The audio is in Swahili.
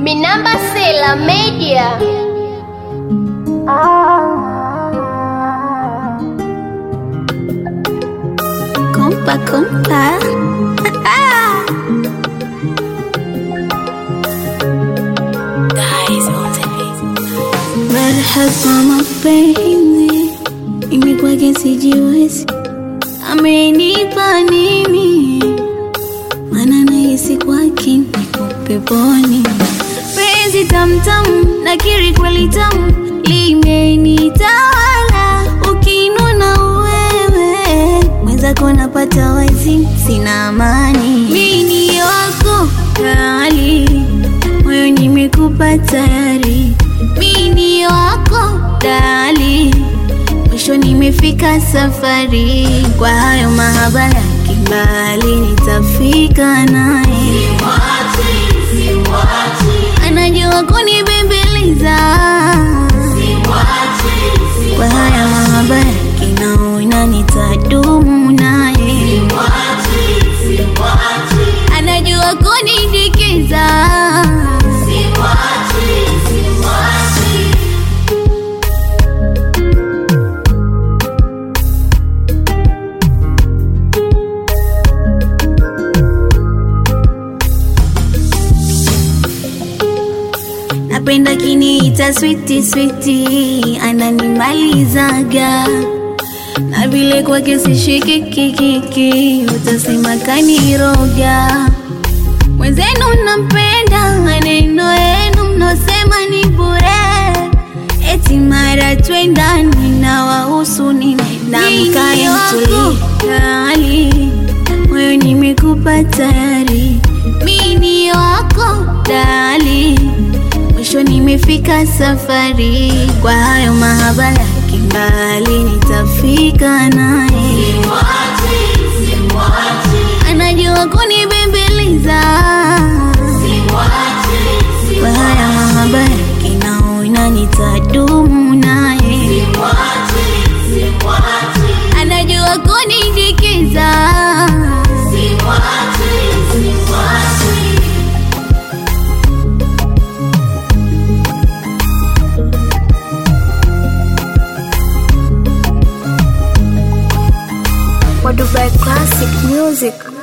Minamba Sela Media. Kompa kompa. Marhaba mapenzi, mimi kwake sijiwezi, amenipa nini? Maana nahisi kwake niko peponi. Penzi tamtamu, nakiri kweli tamu, limenitawala. Ukinuna wewe mwenzako napata wazi, sina amani. Mimi ni wako kali, moyo nimekupa tayari. Mimi ni wako dali, mwisho nimefika safari. Kwa hayo mahaba ya kimbali, nitafika naye anajua kunibembeleza kwa haya mahaba ya kinaona nitadumu naye anajua kunidikiza napenda kiniita switi switi ananimalizaga na vile kwake sishikikikiki utasema kaniroga mwenzenu nampenda maneno yenu mnosema ni bure eti mara twendani na wahusu ninamkaemtulikali moyo nimekupa tayari mini wako dali mwisho nimefika safari kwa hayo mahaba ya kimbali nitafika naye anajua kunibembeleza kwa haya mahaba ya kinaona nitadumu naye anajua kunidikiza Kwa Dubai Classic Music.